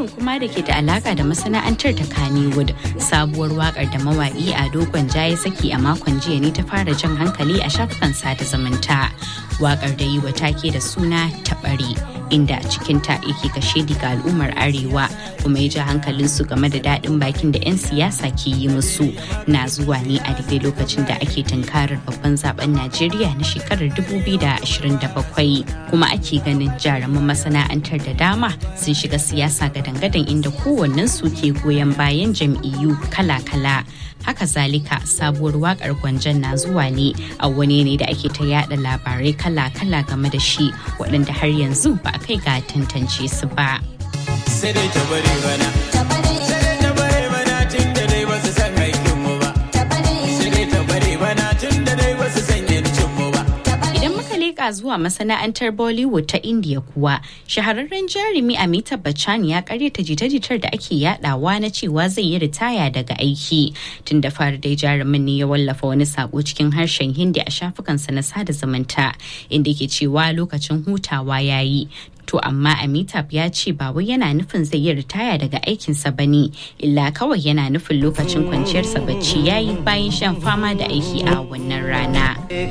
labarin kuma da ke da alaka da masana'antar ta Kannywood sabuwar wakar da mawaki a dogon ya saki a makon jiya ne ta fara jan hankali a shafukan sada zumunta. Wakar da yi wa take da suna taɓari inda cikinta yake kashe ga al'ummar arewa kuma ya ja hankalinsu game da daɗin bakin da 'yan siyasa ke yi musu na zuwa ne a daidai lokacin da ake tunkarar babban zaben najeriya na shekarar 2027 kuma ake ganin jaruman masana'antar da dama sun shiga siyasa gadan-gadan inda kowannen su ke goyon bayan jam'iyyu kala-kala haka zalika sabuwar wakar gwanjan na zuwa ne a wani ne da ake ta yada labarai kala-kala game da shi waɗanda har yanzu ba a kai ga tantance su ba. Sai dai ta bari bana. Sai dai ta bari bana tun da dai ba su san aikinmu ba. Sai dai ta bari bana tun da dai ba su san yancinmu ba. Idan muka leƙa zuwa masana'antar Bollywood ta India kuwa, shahararren jarumi Amitabh Bachchan ya karyata jita-jitar da ake yadawa na cewa zai yi ritaya daga aiki. Tun da fara dai jarumin ne ya wallafa wani sako cikin harshen Hindi a shafukansa na sada zumunta, inda ke cewa lokacin hutawa ya yi. To amma Amitabh ya ce ba wai yana nufin zai yi ritaya daga aikinsa ba ne, illa kawai yana nufin lokacin kwanciyarsa bacci ya yi bayan shan fama da aiki a wannan rana.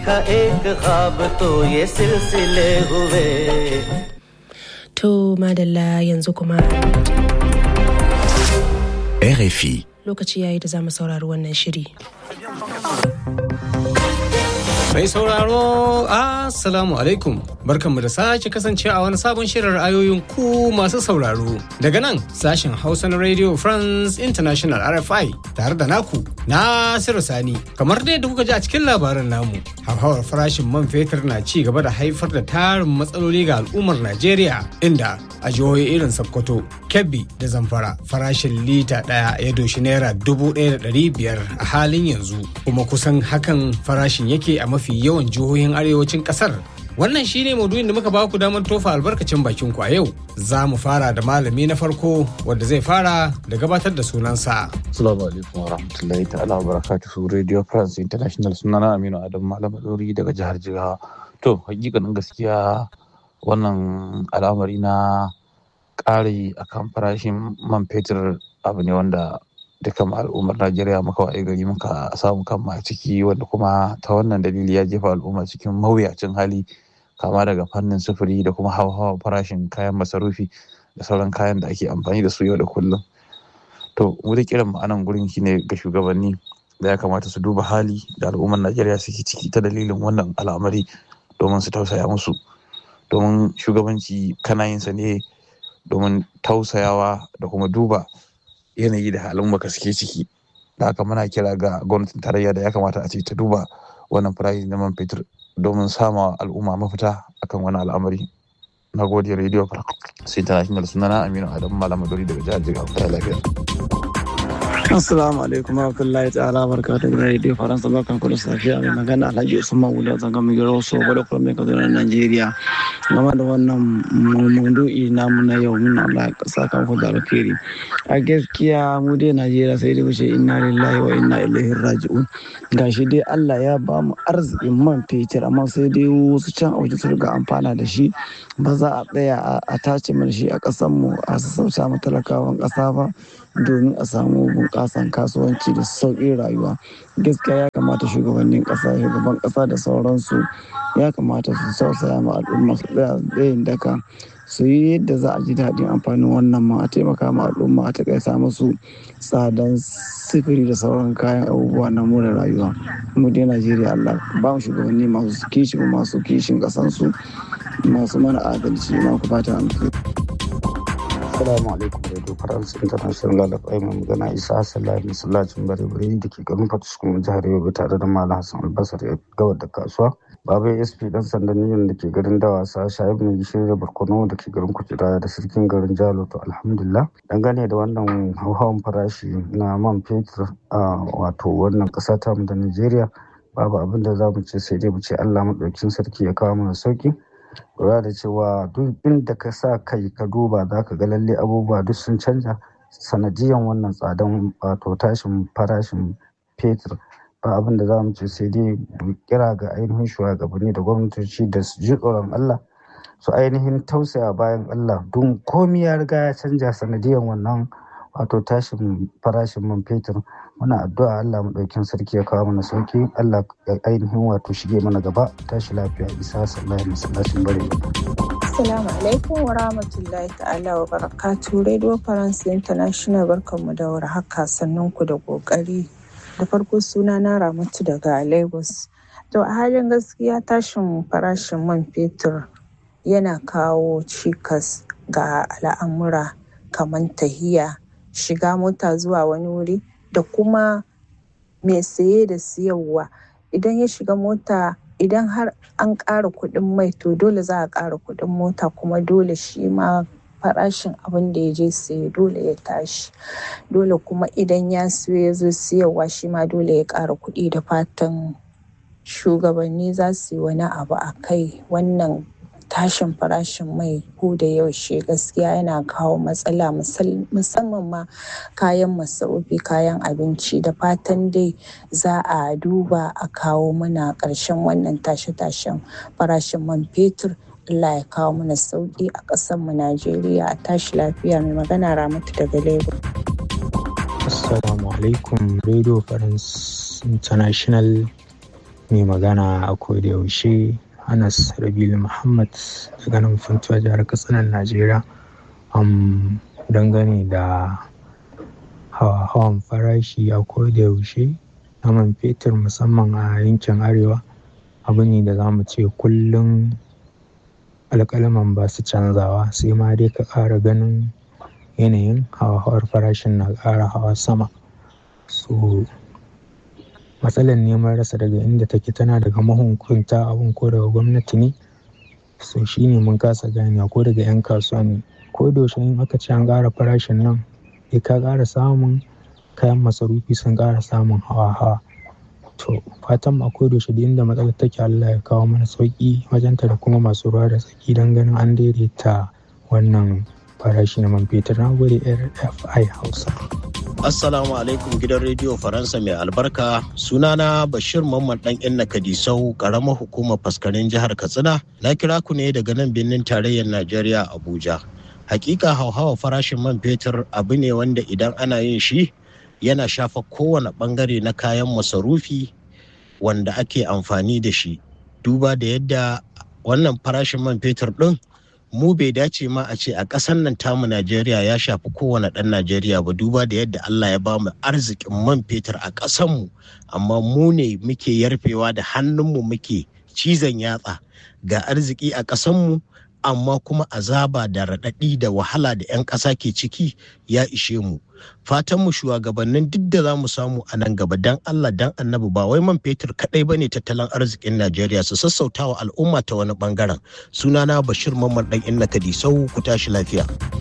To madalla yanzu kuma RFI. lokaci yayi da za mu saurari wannan shiri. Mai sauraro, Assalamu alaikum. Barkanmu da sake kasance a wani sabon shirin ra'ayoyin ku masu sauraro. Daga nan sashen Hausa na Radio France International RFI tare da naku Nasiru Sani. Kamar dai da kuka ji a cikin labaran namu, hauhawar farashin man fetur na ci gaba da haifar da tarin matsaloli ga al'ummar Najeriya inda a jihohi irin Sokoto, Kebbi da Zamfara farashin lita ɗaya ya doshi naira dubu ɗaya da ɗari biyar a halin yanzu kuma kusan hakan farashin yake a mafi yawan jihohin arewacin ƙasar. Wannan shine maudu'in da muka ba ku damar tofa albarkacin bakin ku a yau. Za mu fara da malami na farko wanda zai fara da gabatar da sunansa. Assalamu alaikum wa rahmatullahi ta'ala wa barakatuhu Radio France International sunana Aminu Adam Malam Dori daga jihar Jigawa. To, hakikanin gaskiya wannan al'amari na ƙari akan farashin man fetur abu ne wanda dukkan al'ummar Najeriya muka waye gari muka samu kanmu a ciki wanda kuma ta wannan dalili ya jefa al'umma cikin mawuyacin hali kama daga fannin sufuri da kuma hawa farashin kayan masarufi da sauran kayan da ake amfani da su yau da kullum. To, mu da kiran mu anan gurin shine ga shugabanni da ya kamata su duba hali da al'ummar Najeriya suke ciki ta dalilin wannan al'amari domin su tausaya musu. Domin shugabanci kana yin sa ne domin tausayawa da kuma duba yanayi da halin baka suke ciki. Da haka muna kira ga gwamnatin tarayya da ya kamata a ce ta duba wannan farashi na man fetur domin sama al'umma mafita akan wani al'amari. Na gode Radio sai International sunana Aminu Adamu Malamadori daga jihar Jigawa. Ta lafiya. Assalamu alaikum warahmatullahi ta'ala barkatu da Radio Faransa barkan ku da safiya mai magana Alhaji Usman Wula zanga mai gero so gwada kuma mai kaduna Najeriya game da wannan maudu'i namu na yau muna Allah ya saka ku da alkhairi a gaskiya mu dai Najeriya sai dai mu ce inna lillahi wa inna ilaihi raji'un gashi dai Allah ya ba mu arzikin man fetur amma sai dai wasu can a waje su riga amfana da shi ba za a tsaya a tace mana shi a ƙasar mu a sassauta mu talakawan ƙasa ba domin a samu bunƙasan kasuwanci da sauƙin rayuwa gaskiya ya kamata shugabannin ƙasa shugaban ƙasa da sauransu ya kamata su sausaya ma al'umma su tsaya tsayin daka su yi yadda za a ji daɗin amfanin wannan ma a taimaka ma al'umma a taƙaita musu tsadan sifiri da sauran kayan abubuwa na more rayuwa mu dai najeriya allah ba mu shugabanni masu kishi masu kishin ƙasansu masu mana adalci ma ku fata alkhairi Assalamu alaikum Radio France International da kai mai magana Isa Sallah masallacin bare-bare da ke garin Fatuskum jihar Yobe tare da Malam Hassan Albasar ya gawar da kasuwa. Baba SP dan sandan Union da ke garin Dawasa Shaib mai gishiri da Barkono da ke garin Kujira da sirkin garin Jalo to alhamdulillah. Dangane da wannan hauhawan farashi na man fetur a wato wannan ƙasa ta mu da Najeriya babu abin da za mu ce sai dai mu ce Allah maɗaukin sarki ya kawo mana sauki. lura da cewa duk inda ka sa kai ka duba za ka ga lalle abubuwa duk sun canja sanadiyan wannan tsadan wato tashin farashin fetur ba abin da za mu ce sai dai kira ga ainihin shugabanni da gwamnatoci da su ji tsoron Allah su ainihin tausaya bayan Allah don komi ya riga ya canja sanadiyan wannan wato tashin farashin man fetur muna addu'a Allah maɗaukin sarki ya kawo mana sauki Allah ya ainihin wato shige mana gaba tashi lafiya isa sallallahu masallacin bare Assalamu alaikum wa rahmatullahi ta'ala wa barakatu Radio France International barkanmu da warhaka sannan ku da kokari da farko suna na Ramatu daga Lagos to a halin gaskiya tashin farashin man fetur yana kawo cikas ga al'amura kamar tahiya shiga mota zuwa wani wuri da kuma mai saye da siyarwa idan ya shiga mota idan har an ƙara kuɗin mai to dole za a ƙara kuɗin mota kuma dole shi ma farashin abin da ya je saye dole ya tashi dole kuma idan ya siyo ya zo siyarwa shi ma dole ya ƙara kuɗi da fatan shugabanni za su yi wani abu a kai wannan tashin farashin mai ko da yaushe gaskiya yana kawo matsala musamman ma kayan masarufi kayan abinci da fatan dai za a duba a kawo mana ƙarshen wannan tashe-tashen farashin man fetur Allah ya kawo mana sauƙi a ƙasarmu Najeriya a tashi lafiya mai magana Ramatu daga Lagos. Assalamu alaikum Radio France International mai magana a koda yaushe Anas Rabilu Muhammad daga nan Funtuwa jihar Katsina Najeriya. Um, dangane da hawan farashi a koda yaushe na man fetur musamman a yankin arewa abu ne da za mu ce kullum alƙalaman ba su canzawa sai ma dai ka ƙara ganin yanayin hawa-hawar farashin na ƙara hawa sama so matsalar neman rasa daga inda take tana daga mahukunta abun ko daga gwamnati ne so shine mun kasa gane ko daga 'yan kasuwa ne ko da yaushe in aka ce an ƙara farashin nan sai ka ƙara samun kayan masarufi sun ƙara samun hawa-hawa to fatan a ko da yaushe inda matsalar take Allah ya kawo mana sauki wajenta da kuma masu ruwa da tsaki don ganin an daidaita wannan farashi na man fetur na gode rfi hausa Assalamu alaikum gidan rediyo Faransa mai albarka sunana Bashir Mamman dan Inna Kadisau karamar hukumar faskarin jihar Katsina na kira ku ne daga nan birnin tarayyar Najeriya Abuja. Hakika hauhawa farashin man fetur abu ne wanda idan ana yin shi yana shafa kowane bangare na kayan masarufi wanda ake amfani da shi. Duba da yadda wannan farashin man fetur ɗin mu bai dace ma a ce a ƙasar nan tamu Najeriya ya shafi kowane ɗan Najeriya ba duba da yadda Allah ya bamu arzikin man fetur a ƙasanmu amma mu ne muke yarfewa da hannunmu muke cizon yatsa ga arziki a ƙasanmu amma kuma azaba da raɗaɗi da wahala da 'yan ƙasa ke ciki ya ishe mu fatan mu shugabannin duk da za mu samu a nan gaba dan Allah dan annabi ba wai man fetur kaɗai ba ne tattalin arzikin Najeriya su sassauta wa al'umma ta wani bangaren sunana Bashir Mamman dan Inna Kadisau ku tashi lafiya.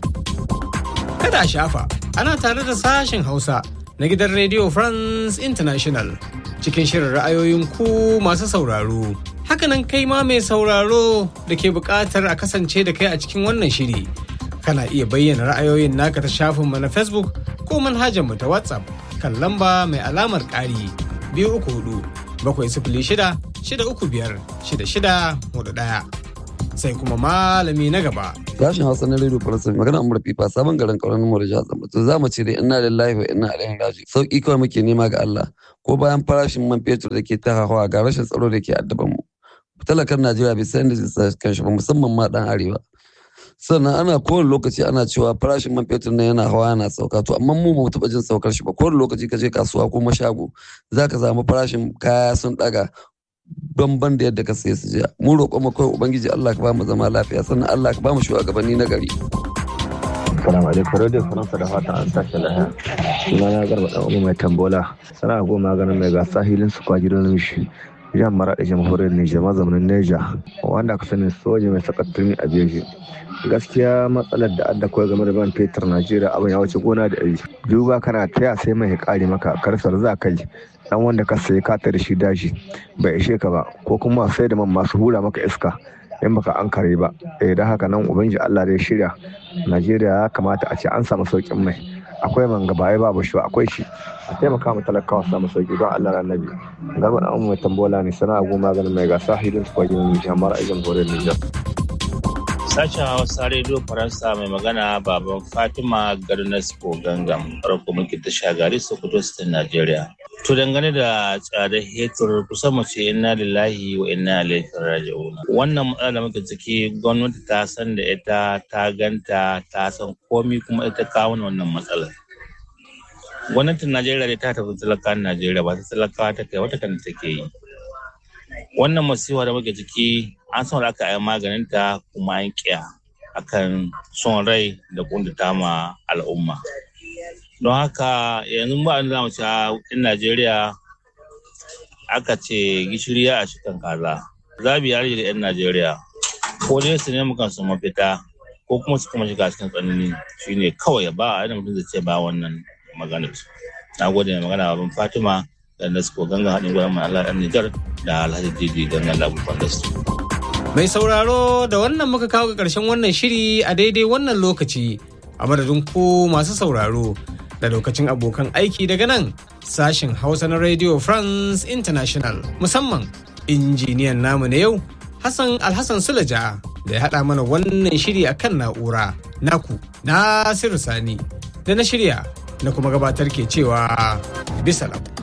Kada a shafa ana tare da sashen Hausa na gidan Radio France International cikin shirin ra'ayoyin ku masu sauraro. Hakanan kai ma mai sauraro da ke buƙatar a kasance da kai a cikin wannan shiri. Kana iya bayyana ra'ayoyin naka ta shafinmu na Facebook ko manhajarmu ta WhatsApp kan lamba mai alamar ƙari biyu uku hudu bakwai sifili shida shida uku biyar shida shida hudu ɗaya. Sai kuma malami na gaba. Sashen Hausa na Radio Faransa magana Amur Fifa sabon garin kauran mu da jihar Zamfara. Za mu ce dai ina lillahi wa ina ilaihi raji. Sauki kawai muke nema ga Allah. Ko bayan farashin man fetur da ke ta hawa ga rashin tsaro da ke addaban mu. Talakan Najeriya bai san da zai kanshi ba musamman ma dan arewa. sannan ana kowane lokaci ana cewa farashin man fetur na yana hawa yana sauka to amma mu mu taɓa jin saukar shi ba kowane lokaci ka je kasuwa ko mashago za ka samu farashin kaya sun ɗaga banban da yadda ka saye su jiya mu roƙon mu kawai ubangiji Allah ka ba mu zama lafiya sannan Allah ka ba mu shugabanni na gari Assalamu alaikum Radio Faransa da fatan an tashi lahiya. Suna na garba dan umu mai tambola. Sana goma maganin mai gasa hilin su kwa gidan mishi. Jan mara da jamhuriyar Nijar mazaunin Neja wanda aka sani soja mai sakattun a beji. gaskiya matsalar da adda kawai game da ban fetur najeriya abin ya wuce gona da iri duba kana taya sai mai kare maka karsar za ka yi dan wanda ka sayi ka da shi dashi bai ishe ka ba ko kuma sai da man masu hura maka iska in baka an kare ba eh da haka nan ubangiji Allah ya shirya najeriya ya kamata a ce an samu saukin mai akwai man gaba babu shi akwai shi a taimaka mu talakawa samu sauki don Allah annabi garba da mai tambola ne sana'a goma ganin mai gasa hidin su kwajin Nijar mara ajin horon Nijar Sashen Hausa Radio Faransa mai magana baban Fatima Garnasco Gangam, farko muke ta shagari Sokoto State Najeriya. To dangane da tsadar hetur kusan mu ce inna lillahi wa inna ilaihi raji'un. Wannan matsala da muke ciki gwamnati ta san da ita ta ganta ta san komi kuma ita kawo wannan matsalar. Gwamnatin Najeriya dai ta tafi talakan Najeriya ba ta talakawa ta kai wata kan take yi. Wannan masifa da muke ciki an san da aka yi maganinta kuma an kiya akan son rai da kundata ma al'umma. don haka yanzu ba za mu ci in najeriya aka ce gishiri a cikin kaza zabi ya rage da 'yan najeriya ko dai su nemi kansu mafita ko kuma su kuma shiga cikin tsanani shine kawai ba a mutum zai ce ba wannan magana na gode mai magana babban fatima da nasko ganga haɗin gwanon mai allah ɗan nijar da alhaji didi gangan labu fandastu Mai sauraro da wannan muka kawo ga ƙarshen wannan shiri a daidai wannan lokaci a madadin ku masu sauraro da lokacin abokan aiki daga nan sashen Hausa na Radio France International musamman injiniyan namu na yau Hassan Alhassan Sulaja da ya haɗa mana wannan shiri a kan na'ura naku Nasiru Sani da na shirya na kuma gabatar ke cewa bisalam.